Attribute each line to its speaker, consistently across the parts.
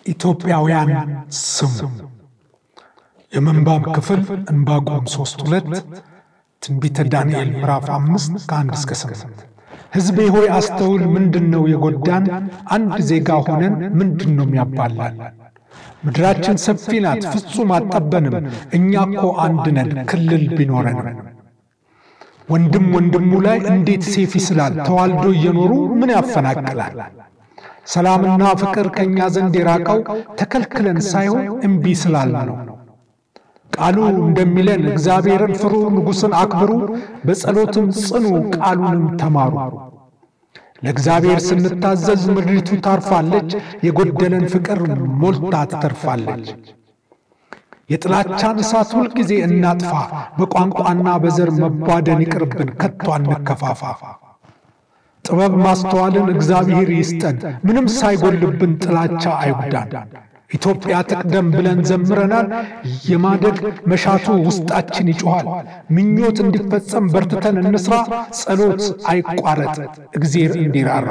Speaker 1: ኢትዮጵያውያን ስሙ። የምንባብ ክፍል ዕንባቆም ሦስት ሁለት ትንቢተ ዳንኤል ምዕራፍ አምስት ከአንድ እስከ ስምንት ሕዝቤ ሆይ አስተውል። ምንድን ነው የጎዳን? አንድ ዜጋ ሆነን ምንድን ነው የሚያባላን? ምድራችን ሰፊ ናት፣ ፍጹም አጠበንም። እኛ እኮ አንድ ነን፣ ክልል ቢኖረንም። ወንድም ወንድሙ ላይ እንዴት ሴፍ ይስላል? ተዋልዶ እየኖሩ ምን ያፈናቅላል? ሰላምና ፍቅር ከእኛ ዘንድ የራቀው ተከልክለን ሳይሆን እምቢ ስላል ነው። ቃሉ እንደሚለን እግዚአብሔርን ፍሩ፣ ንጉሥን አክብሩ፣ በጸሎትም ጽኑ፣ ቃሉንም ተማሩ። ለእግዚአብሔር ስንታዘዝ ምድሪቱ ታርፋለች፣ የጎደለን ፍቅር ሞልታ ትተርፋለች። የጥላቻን እሳት ሁልጊዜ እናጥፋ፣ በቋንቋና በዘር መቧደን ይቅርብን፣ ከቶ አንከፋፋ። ጥበብ ማስተዋልን እግዚአብሔር ይስጠን፣ ምንም ሳይጎልብን ጥላቻ አይጉዳን። ኢትዮጵያ ትቅደም ብለን ዘምረናል። የማደግ መሻቱ ውስጣችን ይጮኋል። ምኞት እንዲፈጸም በርትተን እንስራ። ጸሎት አይቋረጥ፣ እግዜር እንዲራራ።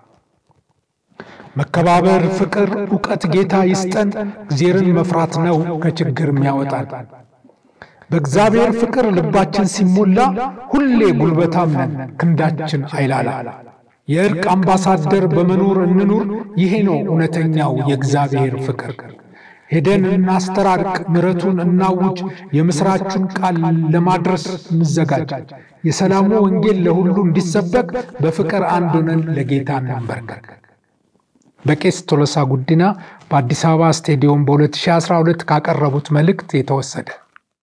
Speaker 1: መከባበር፣ ፍቅር፣ ዕውቀት ጌታ ይስጠን። እግዜርን መፍራት ነው ከችግር የሚያወጣን። በእግዚአብሔር ፍቅር ልባችን ሲሞላ ሁሌ ጉልበታም ነን፣ ክንዳችን አይላላ። የእርቅ አምባሳደር በመኖር እንኑር። ይሄ ነው እውነተኛው የእግዚአብሔር ፍቅር። ሄደን እናስተራርቅ፣ ምሕረቱን እናውጅ፣ የምሥራቹን ቃል ለማድረስ እንዘጋጅ። የሰላሙ ወንጌል ለሁሉ እንዲሰበክ በፍቅር አንድ ሆነን ለጌታ እንንበርከክ። በቄስ ቶሎሳ ጉዲና በአዲስ አበባ ስቴዲየም በ2012 ካቀረቡት መልእክት የተወሰደ